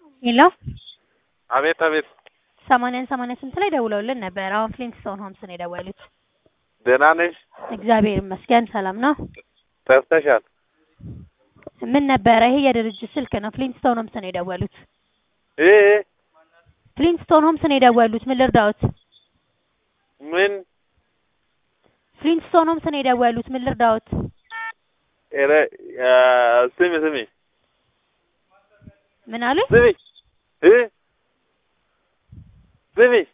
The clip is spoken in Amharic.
ሄሎ አቤት አቤት። ሰማንያን ሰማንያ ስንት ላይ ደውለውልን ነበር። አሁን ፍሊንትስቶን ሆምስ ነው የደወሉት። ደህና ነሽ? እግዚአብሔር ይመስገን ሰላም ነው። ጠፍተሻል። ምን ነበረ? ይሄ የድርጅት ስልክ ነው። ፍሊንትስቶን ሆምስ ነው የደወሉት። እ ፍሊንትስቶን ሆምስ ነው የደወሉት። ምን ልርዳዎት? ምን ፍሊንትስቶን ሆምስ ነው የደወሉት። ምን ልርዳዎት? ኧረ አ፣ ስሚ ስሚ ምን አሉኝ? ስሚ እ ስሚ